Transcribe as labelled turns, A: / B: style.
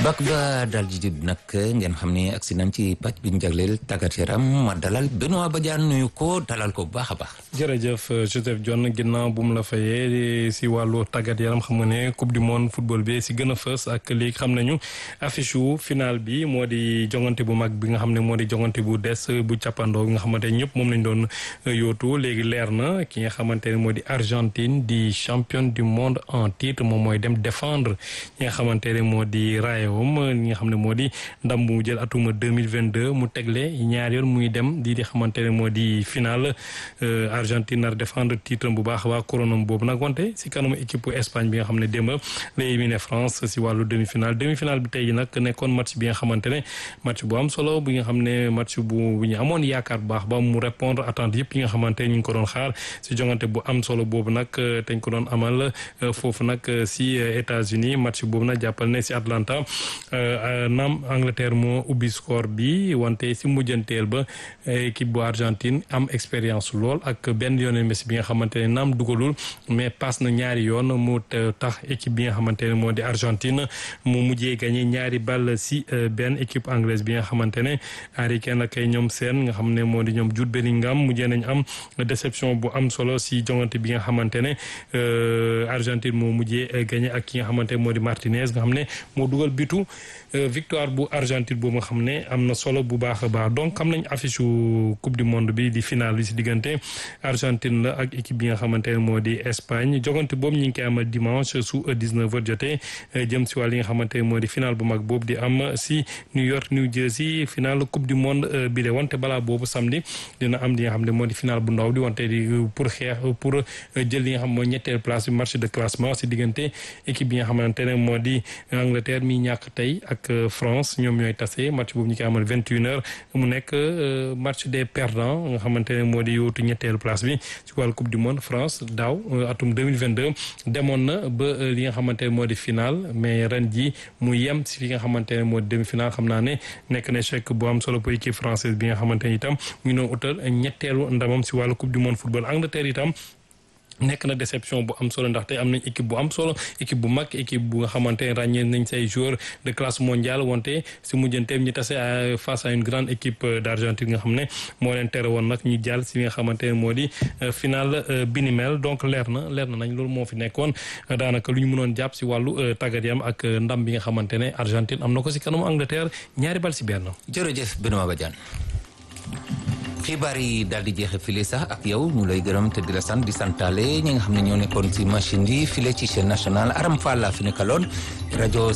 A: bak ba daal di jub nag ngeen xam ne agsi nañ ci pàcc bi ñu jagleel tàggat yaram ma dalal Benoît Badiane nuyu ko dalal ko bu baax a baax.
B: jërëjëf Joseph Dione ginnaaw bu mu la fayee si wàllu tàggat yaram xam nga ne coupe du monde football bi si gën a fës ak léegi xam nañu affiche wu final bi moo di jongante bu mag bi nga xam ne moo di jongante bu des bu càppandoo bi nga xamante ne ñëpp moom lañ doon yóotu léegi leer na ki nga xamante ne moo di Argentine di championne du monde en titre moom mooy dem défendre ñi nga xamante ne moo di raayawam ñi nga xam ne moo di ndam bu mu jël atuma 2022 mu tegle ñaar yoon muy dem di di xamante ne moo di final Argentine nar défendre titre bu baax waa couronam boobu nag wante si kanamu équipe Espagne bi nga xam ne démb la éliminé France si wàllu demi final demi final bi tey ji nag nekkoon match bi nga xamante ne match bu am solo bi nga xam ne match bu bu ñu amoon yaakaar bu baax ba mu répondre attente yëpp yi nga xamante ñu ngi ko doon xaar si jongante bu am solo boobu nag teñ ko doon amal foofu nag si États-Unis match boobu nag jàppal ne si Atlanta naam Angleterre moo ubbi score bi wante si mujjanteel ba équipe bu Argentine am expérience lool ak benn yoon Messi bi nga xamante ne naam dugalul mais passe na ñaari yoon mu tax équipe bi nga xamante ne moo di Argentine mu mujjee gagné ñaari ball si benn équipe anglaise bi nga xamante ne Harry Kane ak ñoom seen nga xam ne moo di ñoom Jude Bellingham mujjee nañ am déception bu am solo si jongante bi nga xamante ne Argentine moo mujjee gagné ak ki nga xamante ne moo di Martinez nga xam ne moo dugal bitu victoire bu Argentine boobu nga xam ne am na solo bu baax a baax donc xam nañ affiche coupe du monde bi di finale bi si diggante Argentine la ak équipe bi nga xamante ne moo di Espagne jogante boobu ñu ngi koy amal dimanche su 19h jotee jëm si wàll yi nga xamante ne moo di finale bu mag boobu di am si New York New Jersey finale coupe du monde bi de wante balaa boobu samedi dina am li nga xam ne moo di finale bu ndaw di wante di pour xeex pour jël li nga xam mooy ñetteel place bi match de classement si diggante équipe bi nga xamante ne moo di Angleterre mi ñàkk tey ak France ñoom ñooy tase match boobu ñu koy amal 21h mu nekk match des perdants nga xamante ne moo di yóotu ñetteel place bi ci wàllu coupe du monde France daaw atum 2022 demoon na ba li nga xamante ne moo di final mais ren ji mu yem si fi nga xamante ne moo di demi final xam naa ne nekk na échec bu am solo pour équipe française bi nga xamante ne itam mu ngi doon utal ñetteelu ndamam si wàllu coupe du monde football Angleterre itam nekk na déception bu am solo ndaxte am nañ équipe bu am solo équipe bu mag équipe bu nga xamante ne ràññee nañ say joueurs de classe mondiale wante si mujjanteem ñu tase face à une grande équipe d'Argentine nga xam ne moo leen tere woon nag ñu jàll si li nga xamante ne moo di final bi ni mel donc leer na leer na nañ loolu moo fi nekkoon daanaka lu ñu mënoon jàpp si wàllu tàggat yam ak ndam bi nga xamante ne Argentine am na ko si kanamu Angleterre ñaari bal si benn.
A: jërëjëf Benoît Badiane. xibaar yi daal di jeexe file sax ak yow ñu lay gërëm te di la sant di santaale ñi nga xam ne ñoo nekkoon ci machine yi file ci chaîne nationale Aram Fall la fi nekkaloon rajo